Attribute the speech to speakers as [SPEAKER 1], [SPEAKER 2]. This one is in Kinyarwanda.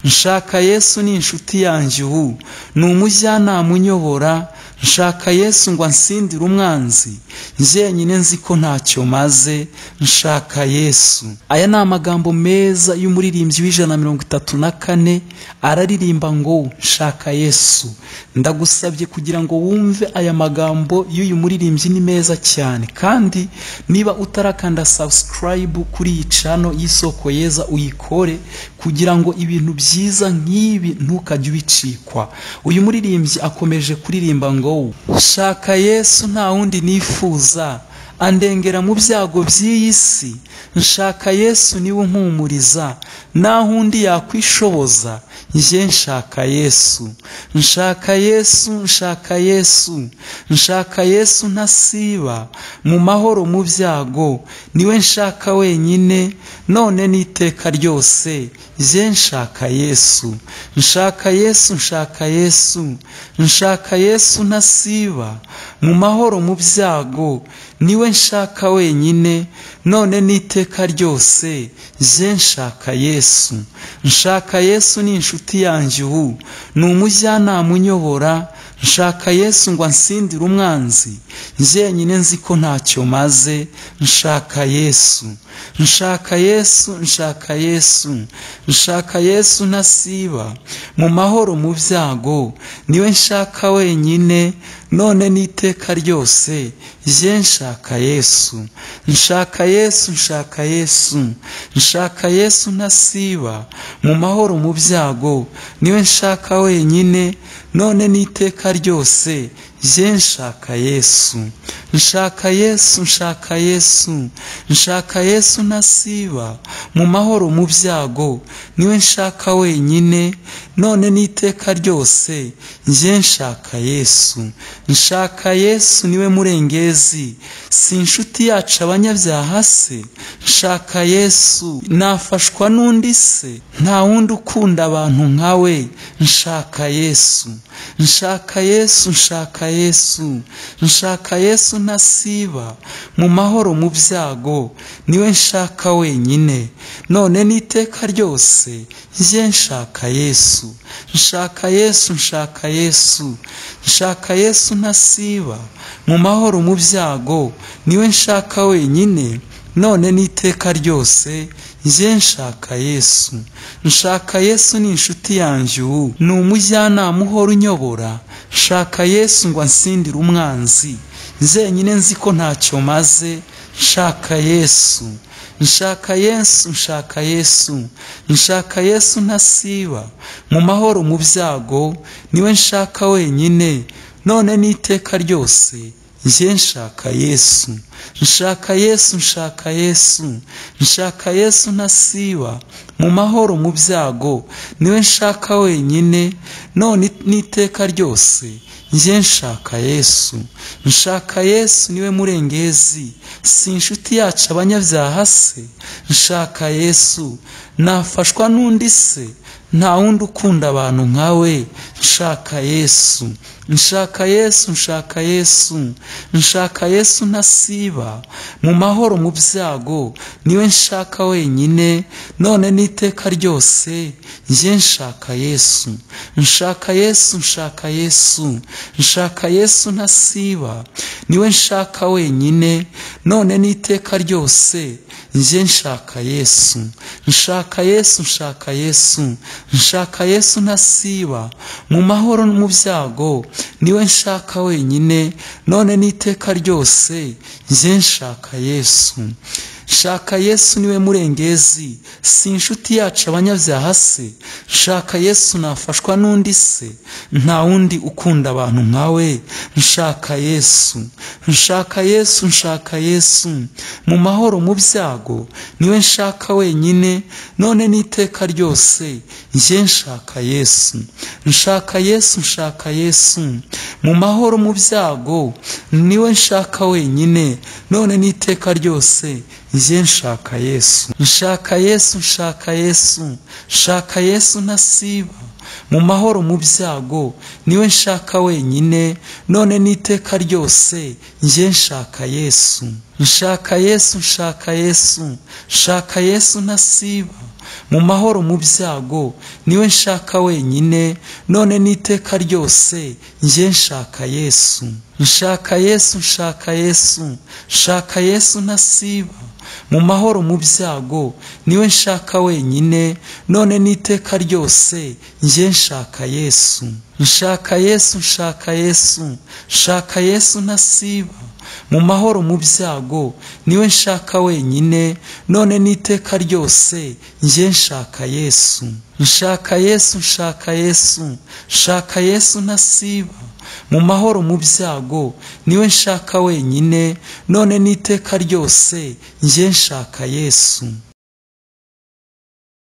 [SPEAKER 1] nshaka yesu ni inshuti yanjye ubu ni umujyanama unyobora nshaka yesu ngo ansindire umwanzi njyenyine nzi ko ntacyo maze nshaka yesu aya ni amagambo meza y'umuririmbyi w'ijana na mirongo itatu na kane araririmba ngo nshaka yesu ndagusabye kugira ngo wumve aya magambo y'uyu muririmbyi ni meza cyane kandi niba utarakanda subscribe kuri iyi cano y'isoko yeza uyikore kugira ngo ibintu byiza nk'ibi ntukajye ubicikwa uyu muririmbyi akomeje kuririmba ngo shaka yesu nta wundi nifuza andengera mu byago by'iyi si nshaka yesu niwe unkumuriza naho undi yakwishoboza njye nshaka yesu nshaka yesu nshaka yesu nshaka yesu ntasiba mu mahoro mu byago niwe nshaka wenyine none n'iteka ryose njye nshaka yesu nshaka yesu nshaka yesu nshaka yesu ntasiba mu mahoro mu byago niwe nshaka wenyine none n'iteka ryose njye nshaka yesu nshaka yesu ni inshuti yanjye ubu ni umujyanama unyobora nshaka yesu ngo ansindire umwanzi njyenyine nzi ko ntacyo maze nshaka yesu nshaka yesu nshaka yesu nshaka yesu ntasiba mu mahoro mu byago niwe nshaka wenyine none n'iteka ryose jye nshaka yesu nshaka yesu nshaka yesu nshaka yesu ntasiba mu mahoro mu byago niwe nshaka wenyine none n'iteka ryose jye nshaka yesu nshaka yesu nshaka yesu nshaka yesu ntasiba mu mahoro mu byago niwe nshaka wenyine none n'iteka ryose njye nshaka yesu nshaka yesu niwe murengezi si inshuti yacu abanyabyaha se nshaka yesu nafashwa n'undi se nta wundi ukunda abantu nkawe nshaka yesu nshaka yesu nshaka yesu nshaka yesu ntasiba mu mahoro mu byago niwe nshaka wenyine none n'iteka ryose njye nshaka yesu nshaka yesu nshaka yesu nshaka yesu ntasiba mu mahoro mu byago niwe nshaka wenyine none n'iteka ryose njye nshaka yesu nshaka yesu ni inshuti yanjye ubu ni umujyanama uhora unyobora nshaka yesu ngo ansindire umwanzi nzenyine nzi ko ntacyo maze nshaka yesu nshaka yesu nshaka yesu nshaka yesu ntasiba mu mahoro mu byago niwe nshaka wenyine none n'iteka ryose njye nshaka yesu nshaka yesu nshaka yesu nshaka yesu ntasiba mu mahoro mu byago niwe nshaka wenyine none n'iteka ryose njye nshaka yesu nshaka yesu niwe murengezi si inshuti yacu abanyabyaha se nshaka yesu nafashwa n'undi se nta wundi ukunda abantu nkawe nshaka yesu nshaka yesu nshaka yesu nshaka yesu ntasiba mu mahoro mu byago niwe nshaka wenyine none n'iteka ryose njye nshaka yesu nshaka yesu nshaka yesu nshaka yesu ntasiba niwe nshaka wenyine none n'iteka ryose njye nshaka yesu nshaka yesu nshaka yesu nshaka yesu ntasiba mu mahoro mu byago niwe nshaka wenyine none n'iteka ryose njye nshaka yesu shaka yesu niwe murengezi si inshuti yacu abanyabyaha se nshaka yesu nafashwa n'undi se nta wundi ukunda abantu nkawe nshaka yesu nshaka yesu nshaka yesu mu mahoro mu byago niwe nshaka wenyine none n'iteka ryose njye nshaka yesu nshaka yesu nshaka yesu mu mahoro mu byago niwe nshaka wenyine none n'iteka ryose njye nshaka yesu nshaka yesu nshaka yesu nshaka yesu ntasiba mu mahoro mu byago niwe nshaka wenyine none n'iteka ryose njye nshaka yesu nshaka yesu nshaka yesu nshaka yesu ntasiba mu mahoro mu byago niwe nshaka wenyine none n'iteka ryose njye nshaka yesu nshaka yesu nshaka yesu nshaka yesu ntasiba mu mahoro mu byago niwe nshaka wenyine none n'iteka ryose njye nshaka yesu nshaka yesu nshaka yesu nshaka yesu ntasiba mu mahoro mu byago niwe nshaka wenyine none n'iteka ryose njye nshaka yesu nshaka yesu nshaka yesu nshaka yesu ntasiba mu mahoro mu byago niwe nshaka wenyine none n'iteka ryose njye nshaka yesu